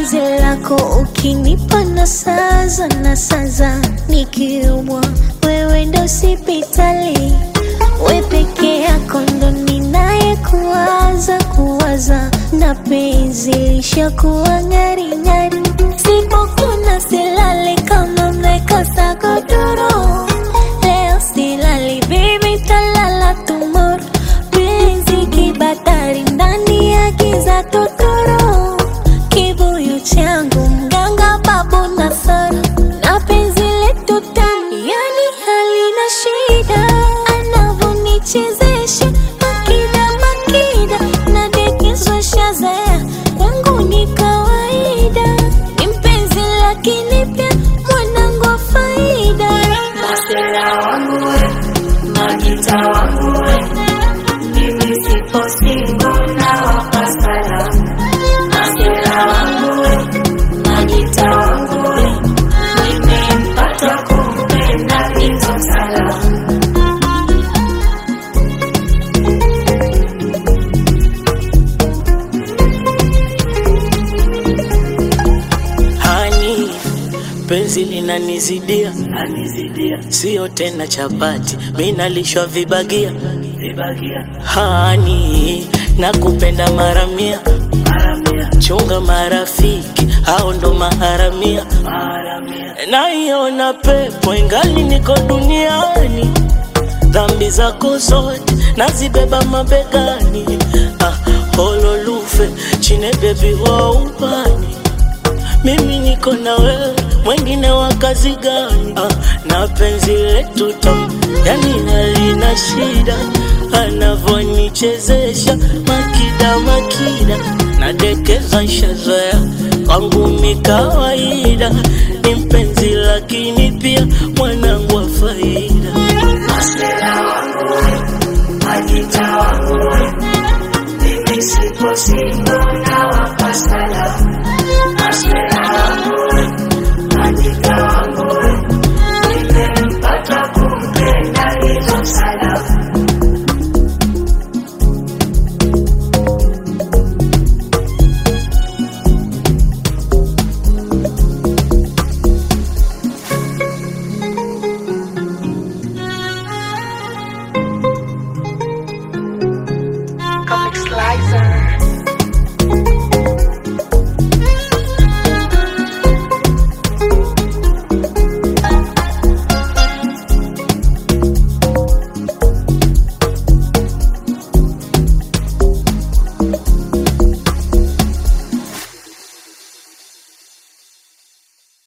penzi lako ukinipa na saza na saza, nikiumwa wewe ndo sipitali, we peke yako ndo ninaye kuwaza kuwaza, na penzi lishakuwa ng'aring'ari, sipokuna silale kama mmekosa godoro, leo silali baby, talala tomorrow, penzi kibatari ndani ya giza totoro, kibuyu changu mganga babu Nasara, na penzi letu tamu, yani halina shida, anavonichezesha makida makida, nadekezwa shazaya kwangu ni kawaida, ni mpenzi lakini pia mwanangu wa faida. Masela wangu we, Magita wangu we, mimi sipo single na wapa salamu. Masela wangu we, Magita wangu we, nimempata kumpenda hizo salamu. Hani, penzi linanizidia, anizidia, sio tena chapati, mi nalishwa vibagia, vibagia. Hani, nakupenda mara mia, mara mia. Chunga marafiki, hao ndo maharamia, maharamia. Naiona pepo ingali niko duniani, dhambi zako zote nazibeba mabegani. Ah, hololufe chine bebi wa ubani mimi niko na wewe, mwengine wa kazi gani? Ah, na penzi letu tamu, yani halina shida, anavonichezesha makida makida, nadekeza nshazoea kwangu mi kawaida, ni mpenzi lakini pia mwanangu wa faida. Masela wangu we, Magita wangu we, mimi sipo single na